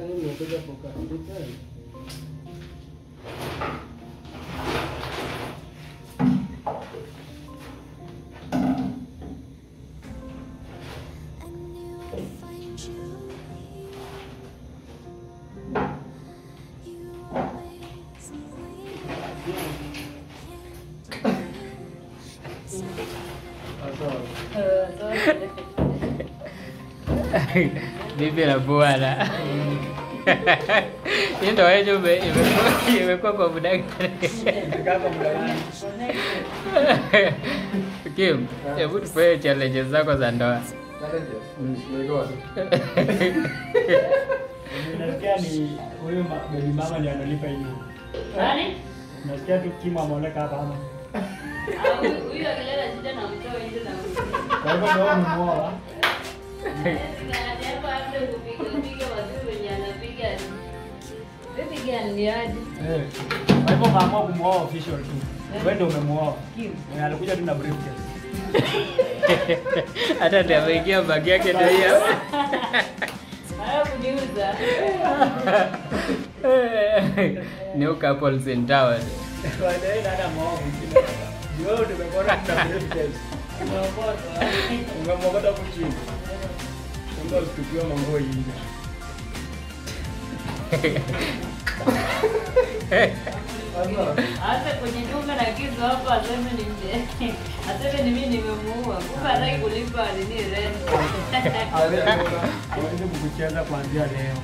Sasa hii nimekuja kukaribika. I knew I'd find you here. You always bibi na bwana hii ndoa yenyu ime- imekuwa- imekuwa kwa muda gani? Kim, hebu tupee challenges zako za ndoa. Nasikia ni huyu ma- baby mama ndiye analipa hiyo. Nani? Nasikia tu Kim ameoleka hapa ama. Ah, huyu- Huyu akileta shida na mtoa nje na mtoa. Kwa hivyo ndio umemuoa. Eh. Kwa hivyo kaamua kumuoa official tu. Wewe ndio umemuoa. Eh, Alikuja tu na briefcase. Hata ndio ameingia bagi yake ndio hiyo. New couples in town. Baadaye dada ameoa mwingine. Ndio wewe tumekuona na briefcase. Ungemwokota hapo chini. Kumbe usitupiwe manguo hivi. Hata kwenye nyumba na kitu hapo aseme ni mje. Aseme ni mimi nimemuua. Kumbe hataki kulipa nini rent. Hawezi kukucheza kuanzia leo.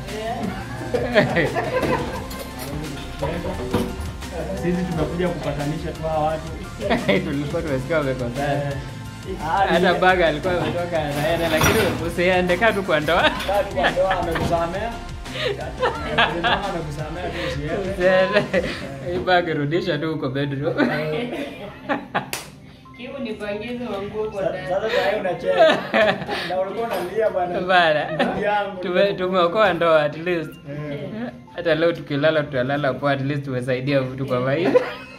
Sisi tumekuja kupatanisha tu hawa watu. Tulikuwa tumesikia wamekosana. Eh, Hata baga alikuwa ametoka anaenda, lakini usiende kaa tu kwa ndoa. kaa tu kwa ndoa, amekusamea. Mama amekusamea tu usiende. Usiende. Hii bag rudisha tu huko bedroom. Kibu nipangize manguo kwa Sa- ndani. Sasa saa hii unacheza. Na ulikuwa unalia bwana. Bana. Ndugu yangu. Tume- Tumeokoa ndoa at least. Eh. Hata leo tukilala tutalala poa, at least tumesaidia mtu kwa maisha.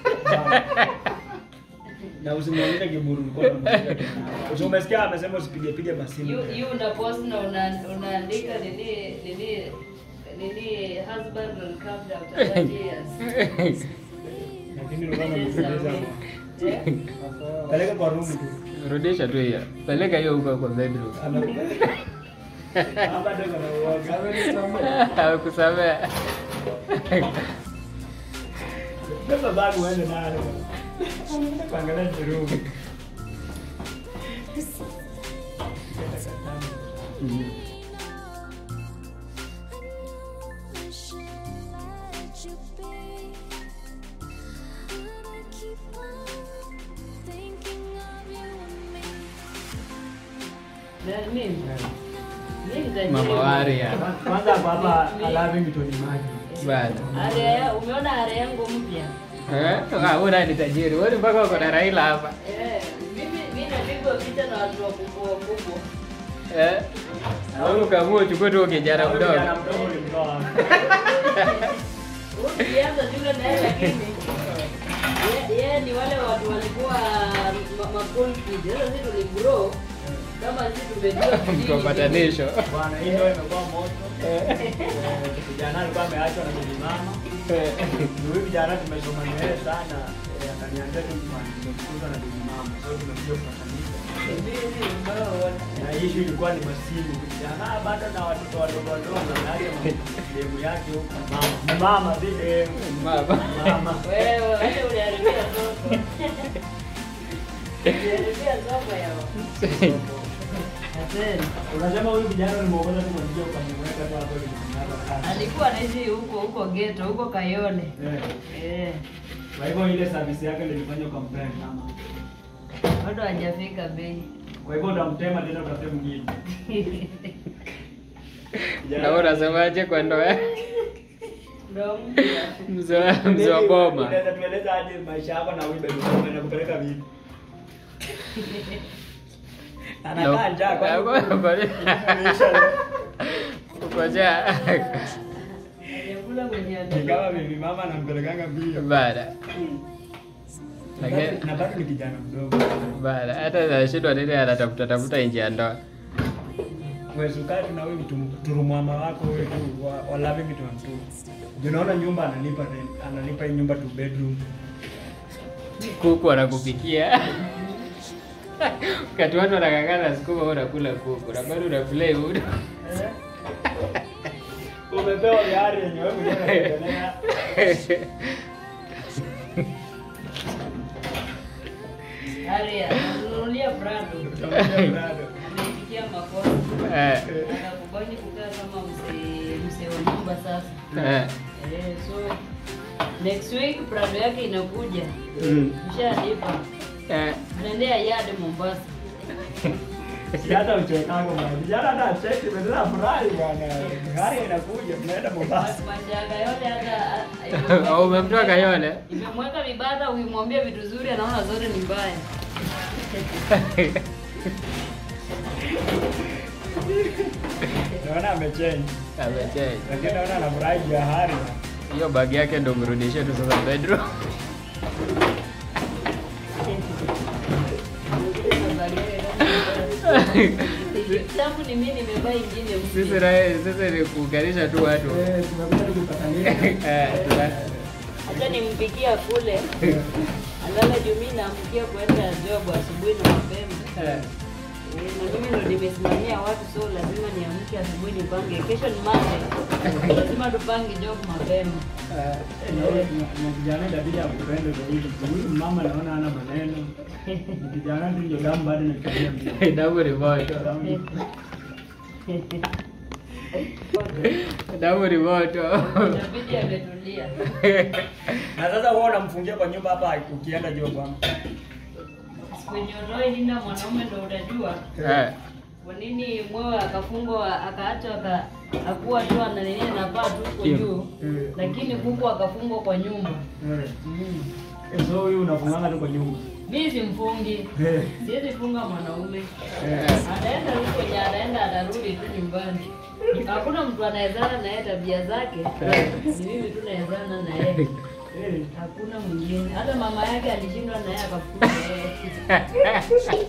Na usimwonyeshe kiburi ulikuwa unamshika tu. Usi- Umesikia amesema usipige pige masimu. You you una post na una unaandika nini nini nini husband will come after 30 years. Lakini ulikuwa unamsikiliza. Peleka kwa room tu. Rudisha tu hiyo. Peleka hiyo huko kwa bedroom. Hapa ndio kana Hakusamea. Beba bag uende nayo. Kuangalia room. I should let you be. But I keep on thinking of you and me. Na mimi mimi nitajaribu. Mama Waria. Kwanza hapa hapa alavi mitoni maji. Bana. Area umeona area yangu mpya? Eh? Ah, wewe ni tajiri. Wewe mpaka uko na Raila hapa. Eh, mimi mimi napigwa picha na watu wakubwa wakubwa. Eh? Au ukaamua uchukue tu kijana mdogo. Kijana mdogo ulimtoa. Ukianza shule na yeye lakini ye- yeye ni wale watu walikuwa ma- ma cool kids. Sasa sisi tuligrow kama sisi tumejua Mtu wa kijiji. patanisho. Bwana, hii ndio imekuwa moto. Eh, Kijana alikuwa ameachwa na bibi mama. Eh. Ndio huyu kijana tumesoma na yeye sana. Eh, Akaniambia tu bwana, tumefukuzwa na bibi mama. So tumekuja kupatanisha. Mbizi umeona. Na issue ilikuwa ni masimu. Kijana ah, bado na watoto wadogo wadogo na hali ya demu yake huko. Mama, Ni mama si demu. Mama. Mama. Wewe wewe uliharibia soko. Uliharibia soko yao. Asante. Unasema huyu kijana nimeokota tu kwa njia ukamweka tu hapo ili kumnasa. Alikuwa anaishi huko huko ghetto, huko Kayole. Eh. Eh. Kwa hivyo ile service yake ndio ilifanya ukampenda mama. Bado hajafika bei. Kwa hivyo utamtema tena utafute mwingine. Na wewe unasemaje kwa ndoa yako? Ndio mpya. Mzee mzee wa boma. Unaweza tueleza hadi maisha yako na huyu baby mama anakupeleka vipi? Anakaa njaa kwa hiyo- Imeisha leo. Ukoja. Aliyekula mwenye Ni ame- kama baby mama anampelekanga mbio. Bana. Lakini Na bado ni kijana mdogo. bana hata nashindwa nini anatafuta tafuta nje ya ndoa. request ukae tu na huyu mtu- turumama wako huyu tu wa, wa loving it one two. Juu naona nyumba analipa rent, analipa hii nyumba two bedroom. kuku anakupikia wakati watu wanakangana sukuma wewe unakula kuku na bado unaplay udo Umepewa gari yenye wewe mwenyewe unaendelea. Aria, nanunulia Prado. Utaongea brado. Ameifikia makosa. Eh, Anakubali kukaa kama mzee mzee wa nyumba sasa. eh, Eh, so next week Prado yake inakuja. mm, Mshalipa. eh. Tunaendea yard Mombasa. Si hata uchekako bwana. Vijana hata cheki badala furahi bwana. Gari inakuja tunaenda Mombasa. Mashaga yote hata Au umemtoa Kayole? Imemweka vibada ukimwambia vitu zuri anaona zote ni mbaya. Naona amechange. Amechange. Lakini naona anafurahi juu ya hari. Hiyo bagi yake ndo mrudishie tu sasa bedroom. Tangu ni mimi nimevaa ingine Sisi mpya. na sisi ni kuunganisha tu watu. Eh, tumekuja tu kupatania. Eh, tuna- Hata nimpikia kule. Alala juu mimi naamkia kwenda job asubuhi na mapema. eh, Eh, na mimi ndo nimesimamia watu so lazima niamke asubuhi nipange. Kesho ni Monday. Lazima tupange job mapema. eh. Eh, na huyu- na- na kijana itabidi akupende zaidi. Huyu mama naona hana maneno. Ni kijana tu ndio damu bado inakimbia mbio. Damu ni moto. Damu- Damu ni moto. Inabidi ametulia. Na sasa wewe unamfungia kwa nyumba hapa ukienda job bwana. Kwenye ndoa linda mwanaume ndo utajua Eh, kwa nini mwewe akafungwa akaachwa aka akuwa tu ananini anapaa tu huko Kim. juu, Mm. lakini kuku akafungwa kwa nyumba. Eh. Mm. Eh, So huyu unafunganga tu kwa nyumba. Mimi simfungi, Eh. siwezi funga mwanaume. Eh. Ataenda huko kwenye ataenda atarudi tu nyumbani. Hakuna mtu anawezana na yeye tabia zake, ni mimi tu nawezana na yeye. Eh. Hakuna mwingine. Hata mama yake alishindwa na yeye akafukuza yeye.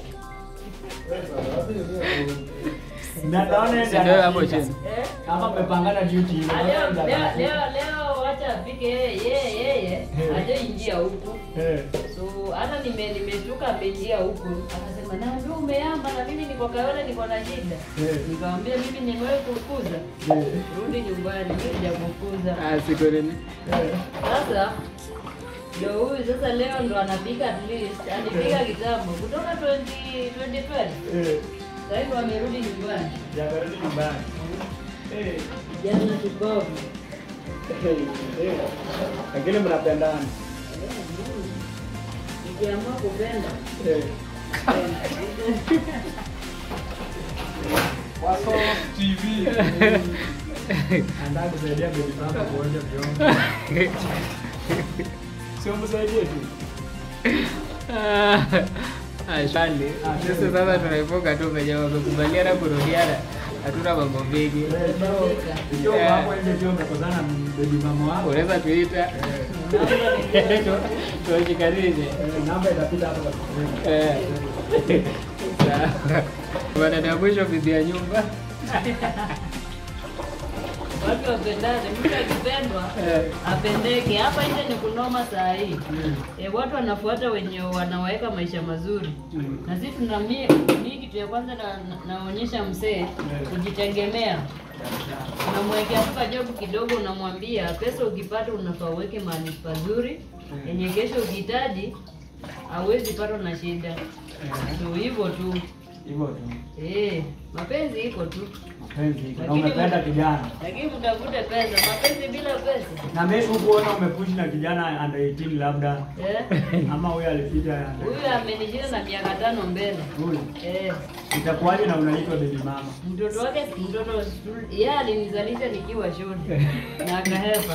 Na naona Si ndio hapo chini. Eh? Kama mmepangana duty ile. Ah, Leo leo leo leo wacha afike yeye yeye yeye hajaingia huku. Eh. So hata nime nimeshtuka ameingia huku. Akasema na ndio umeamba na mimi niko Kayole niko na shida. Eh. Nikamwambia mimi nimewahi kukuza. Eh. Rudi nyumbani mimi sijakukuza. Ah, siku nini? Eh. Sasa ndio huyu sasa leo ndo anapika at least alipika kitambo kutoka 20 2012. Eh. Sasa hivi amerudi nyumbani. Jabarudi nyumbani. Eh. Jana tubavu. Eh. Eh. Lakini mnapendana. Nikiamua kupenda Eh. Wako TV. Anataka kusaidia baby mama kuosha vyombo. Sio msaidie tu. Ah, ah, shwali. Sisi sasa tunaifunga tu penye wamekubaliana kurudiana. Hatuna mambo mengi. Eh, so, Ikiwa Eh. hapo nje pia umekosana na baby mama wako. Unaweza tuita tuwashikanishe. Eh, namba itapita hapo kwa screen. Eh. Sawa. Bwana na mwisho bibi ya nyumba. watu wapendane, mtu akipendwa Eh. apendeke. Hapa nje ni kunoma saa hii e, watu wanafuata wenye wanaweka maisha mazuri Mm. na sisi tuna mi mi kitu ya kwanza na, na, naonyesha mzee kujitegemea. Unamwekea tu kajobu kidogo, unamwambia pesa ukipata unafaa uweke mahali pazuri yenye kesho ukihitaji hauwezi patwa na shida. So hivyo tu Hivyo tu. eh, mapenzi iko tu, Mapenzi. Na Lakini- umependa kijana. lakini mtafute pesa. Mapenzi bila pesa Na mimi hukuona umepush na kijana under 18 labda eh, ama huyo alipita under huyu amenishinda na miaka tano mbele huyu. eh, Itakuwaje na unaitwa baby mama? mtoto wake mtoto yeye alinizalisha nikiwa shule na akahepa.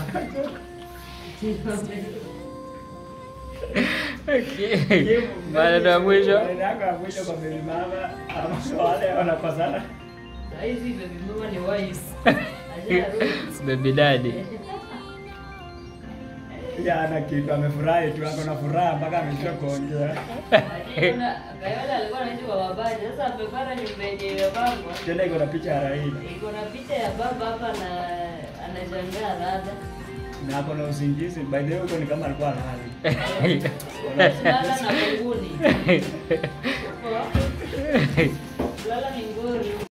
Maneno ya mwisho. Maneno yako ya mwisho kwa baby mama ama kwa wale wanakosana. Saizi baby mama ni wife. Ajarudi. Baby daddy. Ya ana kitu amefurahi tu, ako na furaha mpaka amesha kuongea. Kayola Kayola alikuwa anaishi kwa babaje. Sasa amepata nyumba yenye imepangwa. Tena iko na picha ya Raila Iko na picha ya baba hapa na anashangaa rada. na ako na usingizi. By the way, huko ni kama alikuwa halali. Lala na kunguni. Lala ni